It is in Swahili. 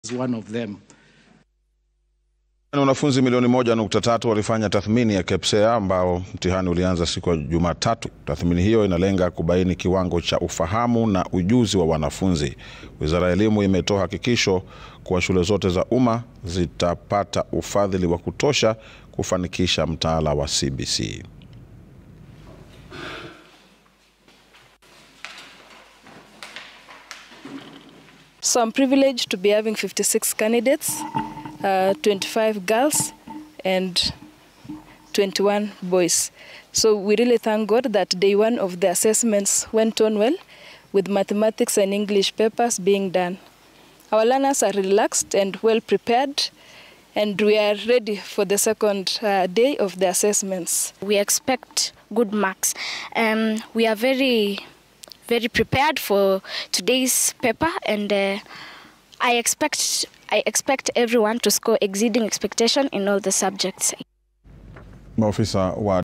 is one of them. Na wanafunzi milioni moja nukta tatu walifanya tathmini ya KPSEA ambao mtihani ulianza siku ya Jumatatu. Tathmini hiyo inalenga kubaini kiwango cha ufahamu na ujuzi wa wanafunzi. Wizara ya Elimu imetoa hakikisho kuwa shule zote za umma zitapata ufadhili wa kutosha kufanikisha mtaala wa CBC. So I'm privileged to be having 56 candidates, uh, 25 girls and 21 boys. So we really thank God that day one of the assessments went on well with mathematics and English papers being done. Our learners are relaxed and well prepared and we are ready for the second uh, day of the assessments. We expect good marks. Um, we are very, very prepared for today's paper, and uh, I expect I expect everyone to score exceeding expectation in all the subjects. Maofisa wa